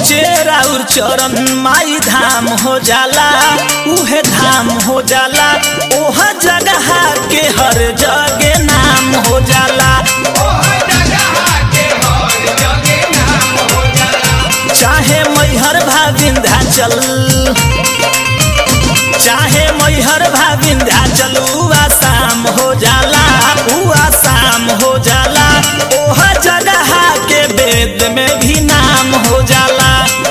पहुँचे राउर चरण माई धाम हो जाला उहे धाम हो जाला ओह जगह के हर जगे नाम हो जाला चाहे मैहर भा विंध्याचल चाहे मैहर भा विंध्याचल उ आसाम हो जाला उ आसाम हो जाला ओह जगह के वेद में भी नाम हो जाला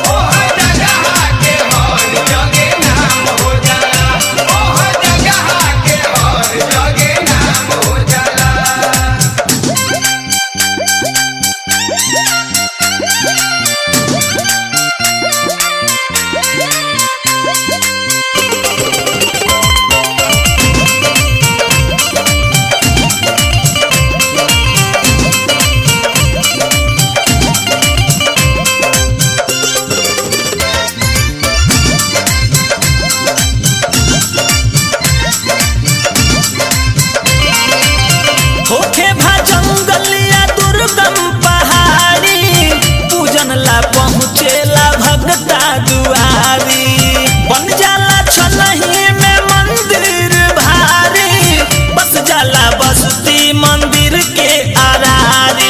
होखे भा जंगल या दुर्गम पहाड़ी पूजन ला पहुँचेला भगता दुआरी बन जाला छलही में मंदिर भारी बस जाला बस्ती मंदिर के आरारी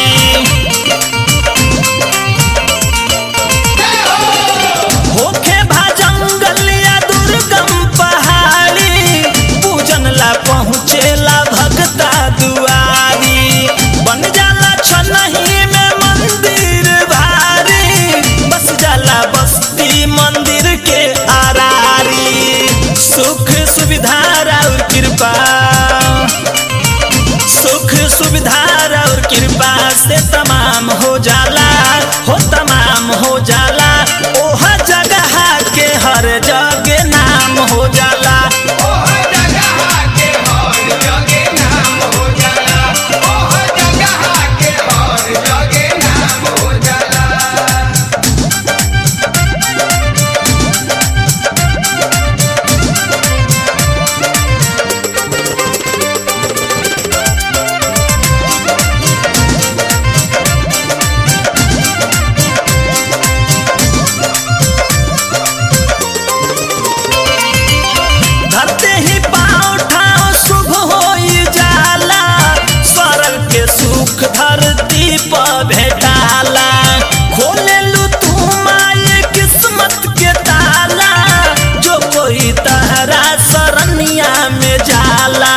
होखे भा जंगल या दुर्गम पहाड़ी पूजन ला पहुँचेला भगता दुआरी बन जाला छनही में मंदिर भारी बस जाला बस्ती मंदिर के आरारी सुख सुविधा और कृपा सुख सुविधा और कृपा से तमाम हो जाला हो तमाम हो जाला ओह जगह के हर जग नाम हो जाला धरते ही पाँव ठाव शुभ होई जाला स्वर्ग के सुख धरती पर भेटाला खोले लू तू माए किस्मत के ताला जो कोई तहरा सरनिया में जाला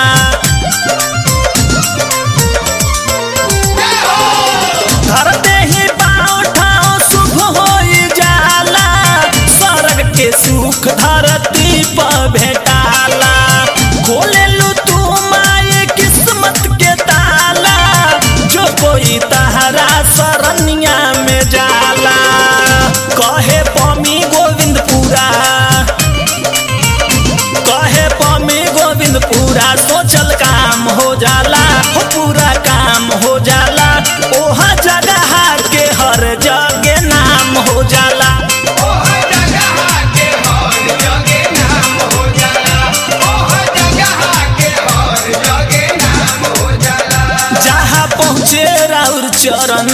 धरते ही पाँव ठाव शुभ होई जाला स्वर्ग के सुख धरती पर भेटाला खोले लू तू माए किस्मत के ताला जो कोई तहरा सरनिया में जाला कहे पमी गोविंदपुरा कहे पमी गोविंदपुरा सोचल काम हो जाला हो पूरा काम हो जाला ओह जगह के हर जगे नाम हो जाला जहाँ पहुँचे राउर चरण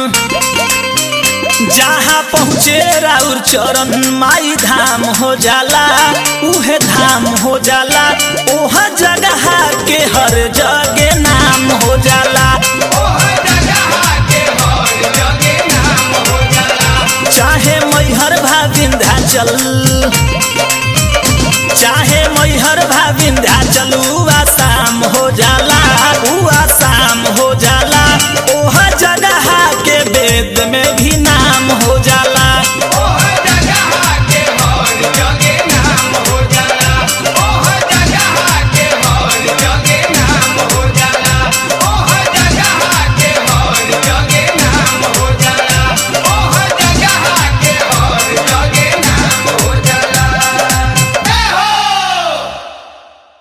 जहाँ पहुँचे राउर चरण माई धाम हो जाला उहे धाम हो जाला ओह जगह के हर जगे नाम हो जाला चाहे मैहर भा विंध्याचल चाहे मैहर भा विंध्याचल उ आसाम हो जाला उ आसाम हो जाला ओह जगह के वेद में